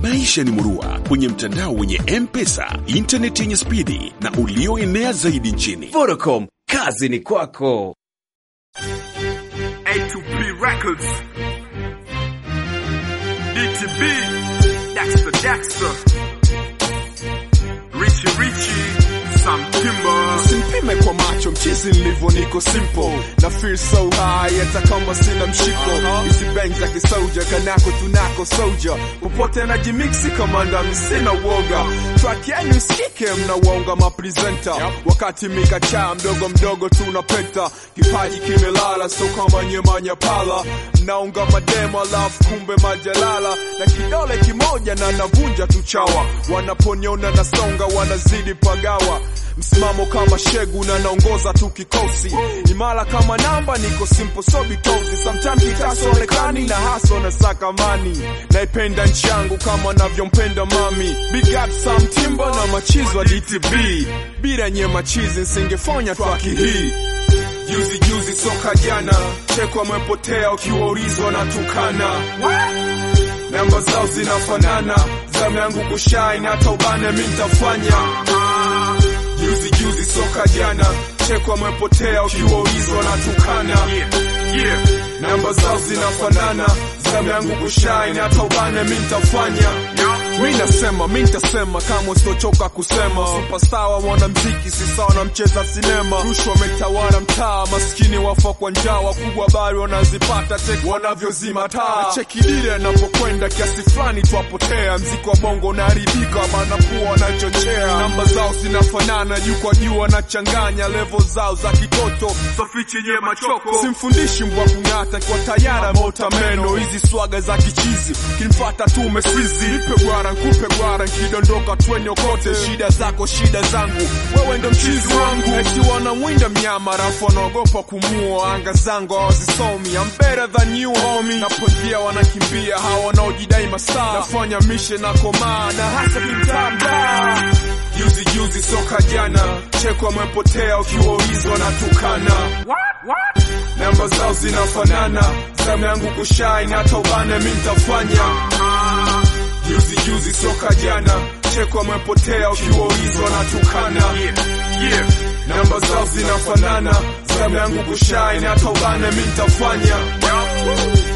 Maisha ni murua kwenye mtandao wenye M-Pesa, intaneti yenye spidi na ulioenea zaidi nchini. Vodacom, kazi ni kwako. A2P Records. DTB. Dexter Dexter. Richie Richie. Sam Kimber. Simpime kwa macho mchizi nilivyo niko simple na feel so high hata kama sina mshiko hizi bang za kisoja kanako tunako soja popote na jimixi kamanda sina uoga track yenu sikike mnawonga mapresenta wakati mikachaa mdogo mdogo tunapeta kipaji kimelala so kama nyemanya pala naunga mademo alafu kumbe majalala na kidole kimoja na navunja tuchawa wanaponiona nasonga wanazidi pagawa msimamo kama shegu na naongoza tu kikosi imara kama namba niko simple so bitozi sometimes kitasionekani na haso na sakamani naipenda nchi yangu kama navyompenda mami big up Sam Timba na machizo wa DTB bila nye machizi nsingefanya twaki hii juzi juzi soka jana chekwa mwepotea ukiwaulizwa na tukana namba zao zinafanana zamu yangu kushine hata ubane mi ntafanya juzi juzi soka jana chekwa mwepotea ukiwaulizwa na tukana Yeah. namba zao zinafanana zamu yangu kushine hata ubane mi ntafanya mi nasema mi ntasema kama usitochoka kusema superstar wa mwanamziki si sawa na mcheza sinema rushwa wametawala mtaa maskini wafa kwa njaa wakubwa bari wanazipata cheki wanavyozima taa chekidire anapokwenda kiasi fulani twapotea mziki wa bongo unaharibika manakuwa wanachochea namba zao zinafanana juu kwa juu wanachanganya levo zao za kitoto Sofichi nye machoko. simfundishi mbwa kung'ata kwa tayara mota meno hizi swaga za kichizi kimfata tu umesizi nipe gwara nkupe gwara nkidondoka twenyokote shida zako shida zangu wewe ndo mchizi wangu eti wanamwinda mnyama rafu wanaogopa kumua anga zangu hawazisomi I'm better than you homie naponjia wanakimbia hawa wanaojidai masaa nafanya mishe na komaa na hasa kimtanda juzi juzi soka jana chekwa mwepotea ukiwaulizwa na tukana namba zao zinafanana zamu yangu kushine hata ubane mi ntafanya juzi juzi soka jana chekwa mwepotea ukiwaulizwa na tukana Yeah. Yeah. namba zao zinafanana zamu yangu kushine hata ubane mi ntafanya